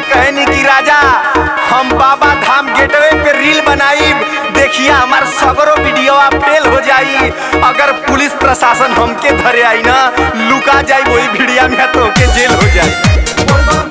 कहनी कि राजा हम बाबा धाम गेटवे पे रील बनाईब देखिए हमार सगरो वीडियो फेल हो जाई अगर पुलिस प्रशासन हमके धरे आई ना लुका जाई वही वीडियो में तो के जेल हो जाई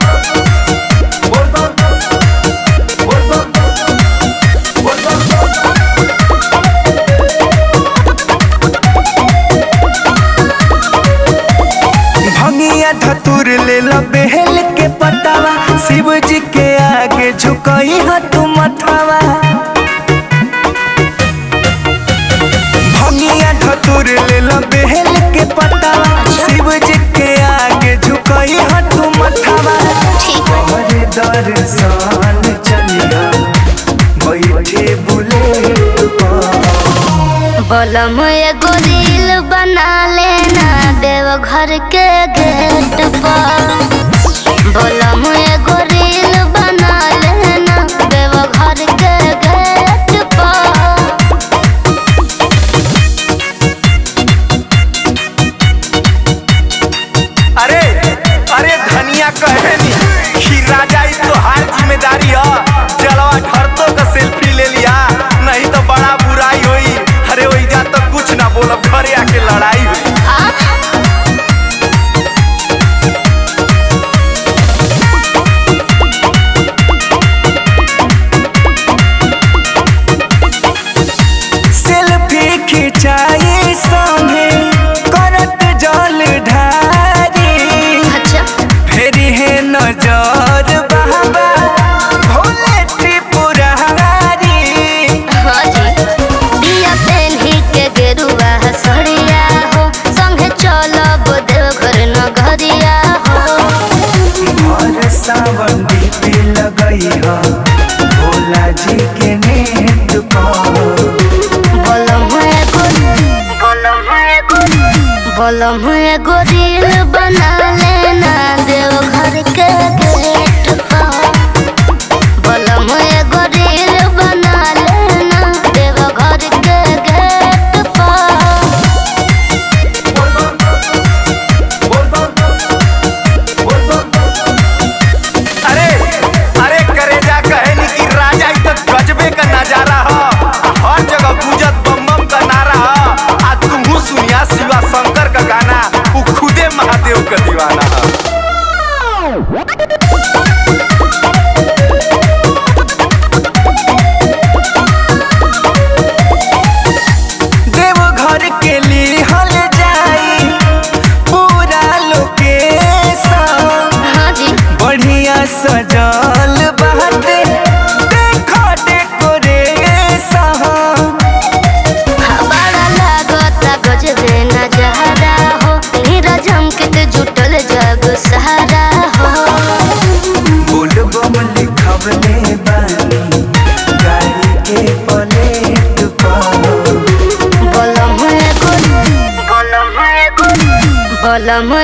भंगिया धतुर ले लो बेहल के पटावा शिव जी के आगे झुकई ह तू मथावा भंगिया धतुर ले लो बेहल के पटावा शिव जी के आगे झुकई ह तू मथावा हरे दर्शन चलिया बैठे बुलेट पर बलम एगो रील बना लेना देव घर के गेट पर बलम एगो रील बना लेना देव घर के गेट पर अरे अरे धनिया कहनी कि राजा ई तो हार जिम्मेदारी ह जलवा घर तो का सेल्फी ले लिया नहीं तो बड़ा बुराई होई अरे वही जा तो कुछ ना बोलब घरे आके लड़ाई हुई सेल्फी खिंचाई संगे करत जल ढारी अच्छा फेरी है नजर बाबा भोले त्रिपुरारी हाँ जी दिया पेन्ही के गेरुआ सड़िया हो संगे चलब देव घर नगरिया हो और सावन पे लगई ह भोला जी के नेत पर बलम एगो बलम एगो बलम एगो रील बना लेना देव घर के गेट पर बलम एगो रील बना लेना देव घर के गेट पर अरे अरे करेजा कहनी कि राजा ई तो गजबे का नजारा ह आ हर जगह गुजत बम बम का नारा ह आ तुहू सुनिया शिवा शंकर का गाना उ खुदे महादेव का दीवाना ह देव घर के लिए हल जाई पूरा लोकेशन हाँ जी बढ़िया सजल बाटे देखो डेकोरेशन बड़ा लागता गजबे नजारा हो नीरज हमके जुटल जग सहारा हो बोलबम लिखवले बानी गाड़ी के प्लेट पर बलम एगो बलम एगो बलम